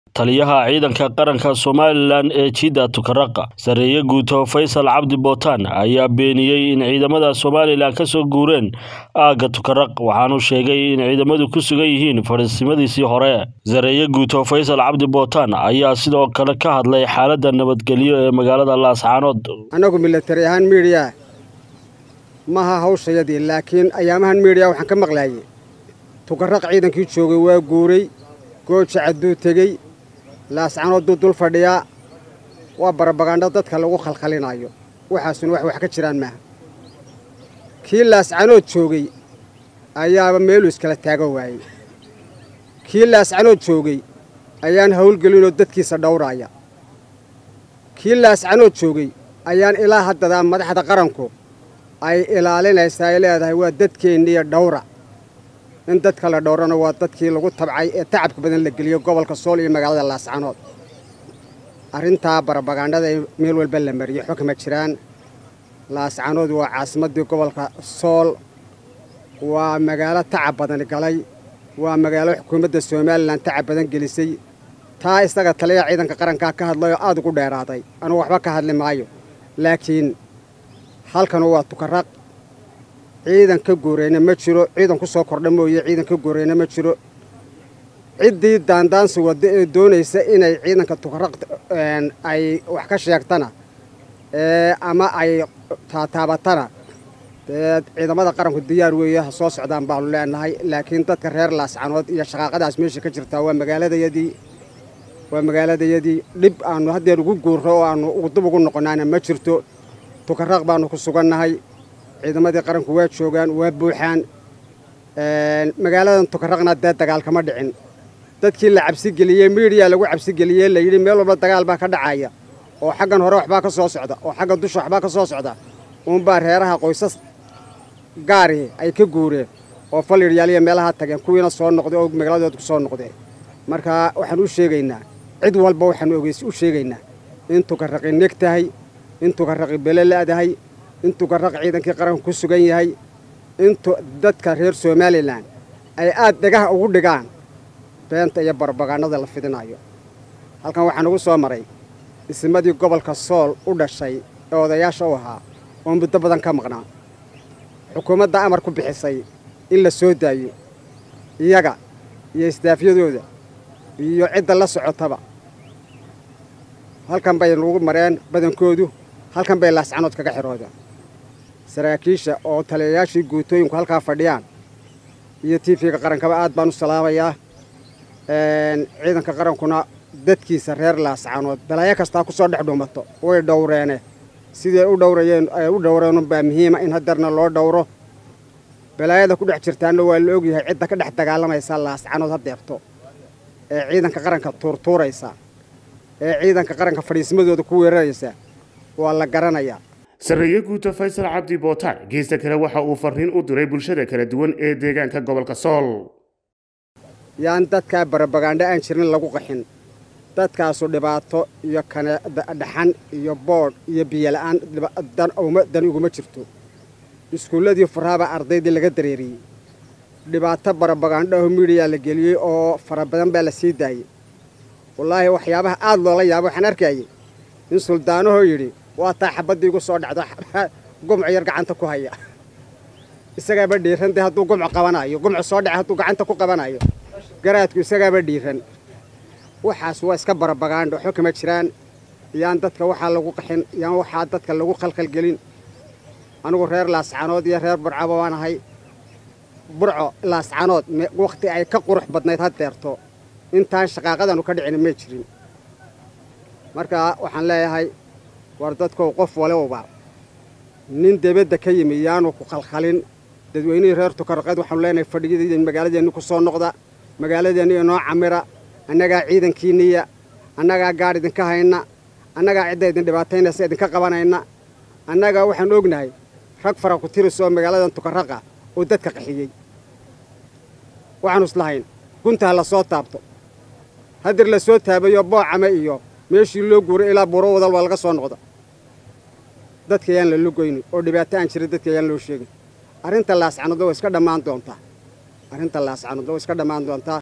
taliyaha ciidanka qaranka somalilan ee jidda tukaraqa sareeye guuto faysal cabdi bootaan ayaa beeniyey in ciidamada somalilan ka soo guureen aagga tukaraq waxaanu sheegay in ciidamadu ku sugan yihiin fadhiisimadiisii hore sareeye guuto faysal cabdi bootaan ayaa sidoo kale ka hadlay xaaladda nabadgelyo ee magaalada laascaanood annagu milatari ahaan miidhiya maha hawshayadii laakiin ayaamahan miidhiya waxaan ka maqlaayey tukaraq ciidankii joogay waa guuray gooja cadduu tegey laascanooduu dul fadhiyaa waa barabagaandho dadka lagu khalkhalinayo waxaasuna wax wax ka jiraan maaha kii laascanood joogay ayaaba meeluu iskala taagan waayey kii laascanood joogay ayaan hawlgelinoo dadkiisa dhowraaya kii laascanood joogay ayaan ilaa haddadaa madaxda qaranku ay ilaalinaysaa ay leedahay waa dadkeenniiyo dhowra in dadka la dhowrana waa dadkii lagu tabcay ee tacabka badan la geliyey gobolka sool iyo magaalada laascanood arrintaa barabagaandhada ee meel walba la mariyey xukma jiraan laascanood waa caasimaddii gobolka sool waa magaalo tacab badan galay waa magaalo xukuumadda somalilan tacab badan gelisay taa isaga taliya ciidanka qarankaa ka hadlayoo aad ugu dheeraaday anugu waxba ka hadli maayo laakiin halkanu waa tukaraq ciidan ka gooreyna ma jiro ciidan ku soo kordha mooye ciidan ka gooreyna ma jiro ciddii daandaansi wadda ee doonaysa inay ciidanka tukaraq ay wax ka sheegtana ama ay taataabatana dee ciidamada qaranku diyaar weeye ha soo socdaan baanu leenahay laakiin dadka reer laascanood iyo shaqaaqadaas meesha ka jirtaa waa magaaladayadii waa magaaladayadii dhib aanu haddeer ugu guurro oo aanu dib ugu noqonaana ma jirto tukaraq baanu ku sugannahay ciidamadii qaranku waa joogaan waa buuxaan magaaladan tukaraqna dee dagaal kama dhicin dadkii la cabsigeliyey miidiya lagu cabsigeliyey layidhi meel walba dagaal baa ka dhacaya oo xaggan hore waxbaa ka soo socda oo xagga dusha waxbaa ka soo socda uunbaa reeraha qoysas gaari ay ka guureen oo falidhyaaliya meelaha tageen kuwiina soo noqday oo magaaladood ku soo noqdeen marka waxaan u sheegaynaa cid walba waxaanu ogeys u sheegaynaa in tukaraqi neg tahay in tukaraqi bele la'dahay in tukaraq ciidankii qaranku ku sugan yahay intu dadka reer somalilan ay aad dhegaha ugu dhigaan beenta iyo barbagaanada la fidinayo halkan waxaan ugu soo maray isimadii gobolka sool u dhashay ee odayaasha u ahaa oo muddo badan ka maqnaa xukuumadda amar ku bixisay in la soo daayo iyaga iyo isdaafyadooda iyo cidda la socotaba halkan bay nagu mareen badankoodu halkan bay laascanood kaga xiroodeen saraakiisha oo taliyayaashii guutooyinku halkaa fadhiyaan iyo tiifiga qarankaba aad baan u salaamayaa ciidanka qarankuna dadkiisa reer laascanood balaayo kastaa ku soo dhex dhuumato way dhowreene siday u dhowrayeen ay u dhowreenunbaa muhiima in hadeerna loo dhowro balaayada ku dhex jirtaanna waa la ogyahay cidda ka dhex dagaalamaysa laascanood hadeerto ee ciidanka qaranka tuurtuuraysa ee ciidanka qaranka fadhiismadooda ku weeraraysa waa la garanayaa sarreeye guuto faysal cabdi bootaan geesta kale waxa uu farriin u diray bulshada kala duwan ee deegaanka gobolka sool yaan dadkaa barabagaandho aan jirin lagu qaxin dadkaasu dhibaato iyo kane dhaxan iyo boodh iyo biyola'aan dan iguma jirto iskuulladii furaabaa ardaydii laga dareeriyey dhibaato barabagaandhaho miidhiyaa la geliyey oo fara badan baa la sii daayey wallaahi waxyaabaha aad loola yaabo waxaan arkayay in suldaanahoo yidhi waa taa xabaddii igu soo dhacdo gumco yar gacanta ku haya isagaaba dhiiran dee hadduu gumco qabanayo gumco soo dhaca hadduu gacanta ku qabanayo garaadku isagaaba dhiiran waxaas waa iska barabagaandho waxba kama jiraan yaan dadka waxaa lagu qaxin yaan waxaa dadka lagu khalkhalgelin anigu reer laascanood iyo reer burcaba waan ahay burco laascanood wakhti ay ka qurux badnayd haddeerto intaan shaqaaqadanu ka dhicin may jirin marka waxaan leeyahay war dadkow qof walowba nin debadda ka yimi yaanu ku khalkhalin dadweynihii reer tukaraqeed waxaanu leenahay fadhiyadii magaaladeenni ku soo noqda magaaladeenni inoo camira annagaa ciidankiinniya annagaa gaadh idinka hayna annagaa cidda idin dhibaataynaysa idinka qabanayna annagaa waxaan ognahay rag fara ku tiris oo magaaladan tukaraqa oo dadka qaxiyey waxaanu islahayn guntaha la soo taabto hadir la soo taabayo boocame iyo meeshii loo guuray ilaa buuro wadal waa laga soo noqda dadka ayaan la lugoynin oo dhibaato aan jirin dadka ayaan loo sheegin arrinta laascanoodna waa iska dhammaan doontaa arrinta laascanoodna waa iska dhammaan doontaa